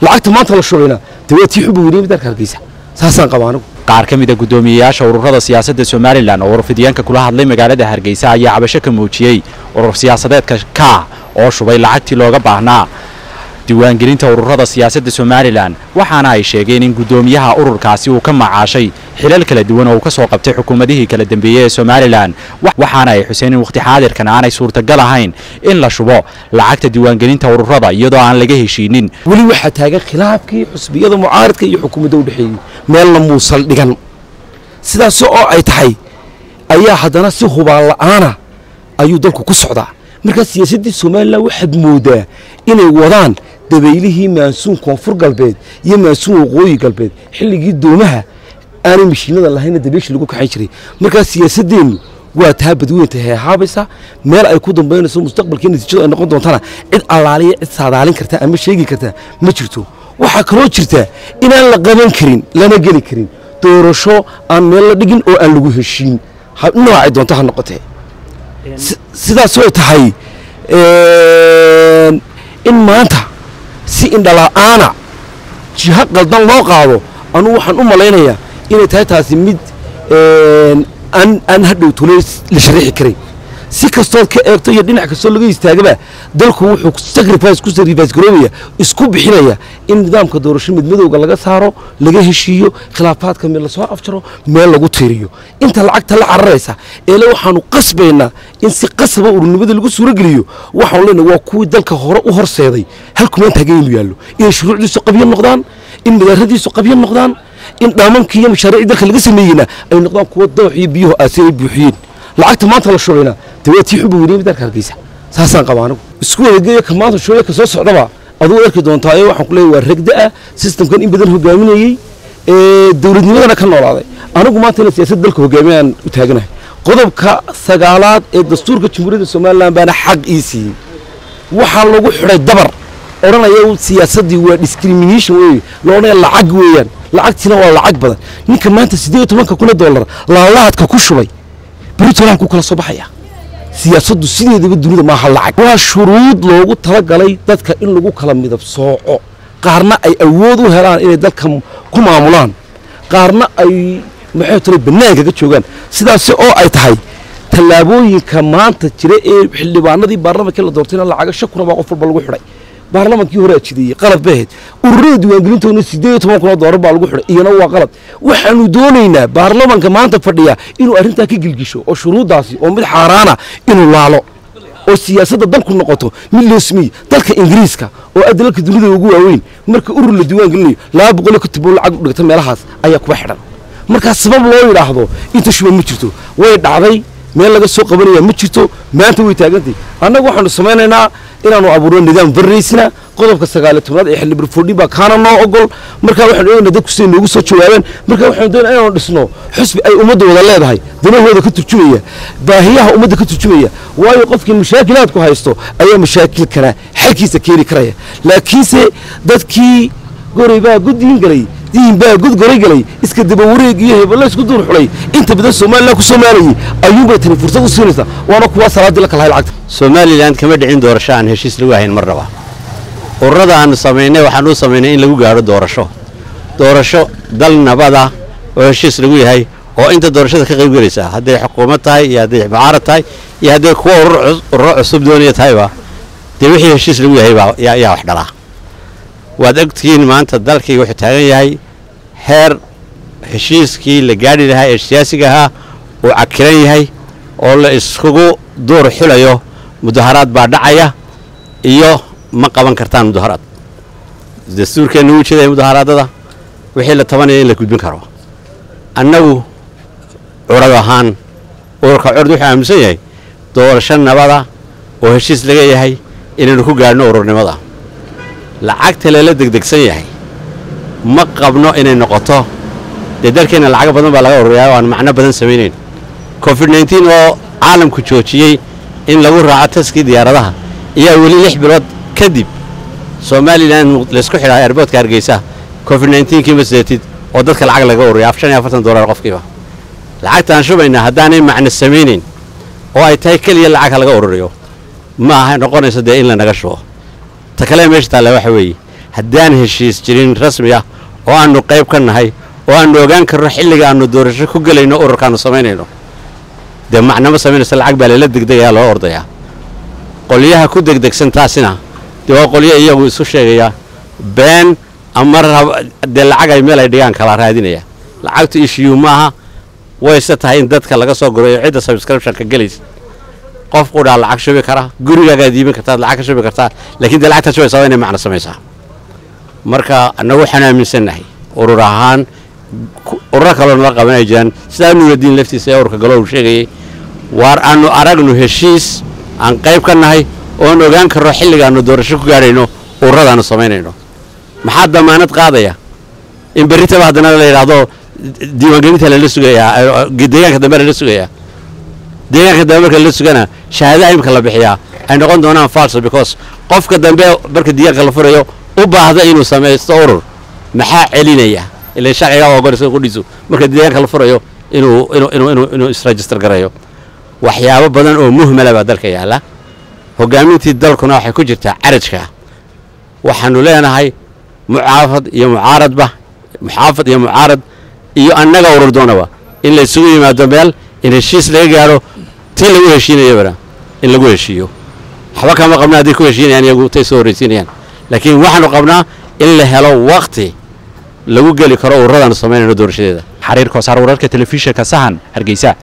lacagta maanta la shubayna dee waa tii xubba weynay madaarka hargeysa saasaan qaba anigu qaar ka mid a guddoomiyeyaasha ururada siyaasadda somalilan oo warfidyaanka kula hadlay magaalada hargeysa ayaa cabasho ka muujiyey urur siyaasadeedka ka oo shubay lacagtii looga baahnaa diiwaangelinta ururada siyaasadda somalilan waxaana ay sheegeen in guddoomiyaha ururkaasi uu ka macaashay xilal kala duwan oo uu ka soo qabtay xukuumadihii kala dambeeyey ee somalilan waxaana ay xuseen in wakhti xaadirkan aanay suurtagal ahayn in la shubo lacagta diiwaangelinta ururada iyadoo aan laga heshiinin weli waxaa taagan khilaafkii xusbiyada mucaaradka iyo xukuumadda u dhexeeyey meelna muusal dhigan sidaas oo ay tahay ayaa haddana si hubaan la'aana ayuu dalku ku socdaa markaa siyaasaddii somalilan waxaad moodaa inay wadaan dabaylihii maansuun koonfur galbeed iyo maansuun waqooyi galbeed xilligii doomaha aanay mashiinada lahayna dabeysha lagu kaxayn jiray markaa siyaasaddeennu waa taa badweynta heehaabaysa meel ay ku dambaynayso mustaqbalkii natiijadu ay noqon doontana cid allaaliya cid saadaalin karta ama sheegi karta ma jirto waxaa kaloo jirta inaan la qaban karin lana geli karin doorasho aan meel la dhigin oo aan lagu heshiin noocay doonto ha noqotee sidaasoo tahay in maanta si indhala'aana jiho qaldan loo qaado anugu waxaan u malaynayaa inay tahay taasi mid aan hadhow tule la shariixi karay si kastood ka eegto iyo dhinac kastoo laga istaagaba dalku wuxuu sacrifice ku sacrifice garoobaya isku bixinaya in nidaamka doorasho midmadowga laga saaro laga heshiiyo khilaafaadka mid lasoo afjaro meel lagu tiiriyo inta lacagta la cararaysa eele waxaanu qasbaynaa in si qasaba ururnimada lagu suurogeliyo waxaanu leenahay waa kuwii dalka hore u horseeday halkumaan taagan inuu yaallo inay shuruucdiisu qabyo noqdaan in madaaradiisu qabyo noqdaan in dhaamankii iyo mashaariicii dalka laga sameeyeyna ay noqdaan kuwa doox iyo biyuhu aasi ay buuxiyeen lacagta maanta la shubayna dee waa tii xubba weynay madaarka hargeysa saasaan qaba anigu isku wadageeyo ka maanta shubaya ka soo socdaba aduu arki doontaa ee waxaan ku leeyahay waa regda ah systemkan in badan hogaaminayey ee dowladnimadana ka noolaaday anigu maanta inay siyaasadda dalka hogaamiyaan u taaganahay qodobka sagaalaad ee dastuurka jamhuuriyadda somalilan baana xaq ii siiyey waxaa lagu xidhay dabar odhanaya siyaasaddii waa discrimination wey la odhanaya lacag weeyaan lacagtiina waa lacag badan ninka maanta siddeed iyo tobanka kun oo dollar laalaadka ku shubay britoland ku kala soo baxaya siyaasaddu sideedaba dunida maaha lacag waa shuruud loogu talagalay dadka in lagu kala midab sooco qaarna ay awood u helaan inay dalka ku maamulaan qaarna ay maxay tale bannaanka ka joogaan sidaasi oo ay tahay tallaabooyinka maanta jira ee xildhibaanadii baarlamankii la doortayna lacaga shan kuna baa qof walba lagu xidhay baarlamankii hore ajideeyey qalad bay ahayd ururada diiwaangelintoodna siddeed iyo toban kun oo doolar baa lagu xidhay iyana waa qalad waxaanu doonaynaa baarlamanka maanta fadhiya inuu arrintaa ka gilgisho oo shuruuddaasi oo mid xaaraana inuu laalo oo siyaasadda dalku noqoto mid loo sameeyey dalka ingiriiska oo ah dalalka dunida ugu waaweyn marka urur la diiwaan gelinayo laba boqol iyo konton bool lacag u dhigta meelahaas ayaa kuba xidhan markaa sabab loo yidhaahdo inta shuba ma jirto way dhacday meel laga soo qabanaya ma jirto maanta way taagantay annagu waxaanu samaynaynaa inaanu abuurno nidaam barraysna qodobka sagaaliyo tobnaad ee xildhibaan fordhin baa kaana noo ogol markaa waxaanu eegaynaa dadku siday noogu soo jawaabeen markaa waxaanu doonaa inaanu dhisno xusbi ay ummadda wada leedahay danahooda ka turjumaya baahiyaha ummadda ka turjumaya waayo qofkii mashaakilaadku haysto ayaa mashaakilkana xalkiisa keeni karaya laakiinse dadkii goray baa guddiin galay diin baa gudgoray galay iska daba wareeg iyo hebella isku duur xulay inta badan somalilan ku soomaalayay ayuunbay tani fursad u siinaysaa waana kuwaa salaadii la kalahay lacagta somalilan kama dhicin doorasho aan heshiis lagu hayn marnaba ururada aanu samaynay waxaan u samaynay in lagu gaadho doorasho doorasho dal nabada oo heshiis lagu yahay oo inta doorashada ka qayb gelaysa hadday xukuumad tahay iyo hadday mucaarad tahay iyo hadday kuwa ururo cusub doonaya tahayba dee wixii heshiis lagu yahay baa yaa wax dhalaa waad ogtihiin maanta dalkii wuxuu taagan yahay heer heshiiskii la gaadhi lahaa ee siyaasiga ahaa uu cakiran yahay oo la iskugu duur xulayo mudaharaad baa dhacaya iyo ma qaban kartaan mudaharaad dastuurkeenna wuu jeedaya mudaharaadada wixii la tabanaya in la gudbin karo annagu curad ahaan ururka curd wuxuu aaminsan yahay doorasho nabada oo heshiis laga yahay inaynu ku gaadhno ururnimada lacagta lala degdegsan yahay ma qabno inay noqoto dee dalkeenna lacago badan baa laga ururiyaa oo aan macno badan samaynayn covid nneteen oo caalamku joojiyey in lagu raaco taskii diyaaradaha ayaa weli lix bilood kadib somalilan laysku xidhaa airboodka hargeysa covid nneteenkii ma sideetid oo dadka lacag laga ururiya af shan iyo afartan dollar qofkiiba lacagtaan shubaynaa haddaanay macno samaynayn oo ay tahay keliya lacag ha laga ururiyo ma aha noqonayso dee in lanaga shubo ta kale meesha taalla waxa weeye haddaan heshiis jirin rasmi ah oo aannu qayb ka nahay oo aannu ogaan karno xilliga aannu doorasho ku gelayno ururkaannu samaynayno dee macnama samaynaysa lacag baa layla degdegayaa loo ordayaa qolyaha ku degdegsan taasina dee waa qolyo iyagu isu sheegaya been ama dee lacag ay meel ay dhigaan kala raadinaya lacagtu ishiyu maaha wayse tahay in dadka laga soo gurayo cidda subscriptionka gelaysa qof qudhaa lacag shubi kara gurigaagaad iibin kartaad lacag ka shubi kartaa laakiin dee lacagtaa shubaysaa waa inay macno samaysaa marka annagu waxaan aaminsannahay urur ahaan ururo kaloo nala qaban ay jiraan sidaa nuuradiin laftiisa ee ururka galo uu sheegayay waar aannu aragnu heshiis aan qayb ka nahay oon ogaan karno xilligaannu doorasho ku gaadhayno ururadaannu samaynayno maxaa damaanad qaadaya in berritaba haddana la yidhaahdo diiwaangelinta lala sugayaa deegaanka dambe lala sugayaa deegaanka dambe marka lala sugana shahaadaha imika la bixiyaa ay noqon doonaan falso because qofka dambe marka diiwaanka la furayo u baahda inuu samaysto urur maxaa celinaya ila sharciga waa ogol isaga qudhiisu marka deegaanka la furayo inuu inuu inuu inuu inuu isregister gareeyo waxyaabo badan oo muhmala baa dalka yaalla hogaamintii dalkuna waxay ku jirtaa carajka waxaanu leenahay mucaafad iyo mucaaradba muxaafad iyo mucaarad iyo annaga urur doonaba in la isugu yimaado meel in heshiis laga gaadho tii lagu heshiinayabana in lagu heshiiyo waxba kama qabna hadday ku heshiinayaan iyagu tay soo horraysiinayaan laakiin waxaanu qabnaa in la helo wakti lagu geli karo ururadaanu samaynayno doorashadeeda xariir koosaar wararka telefishinka sahan hargeysa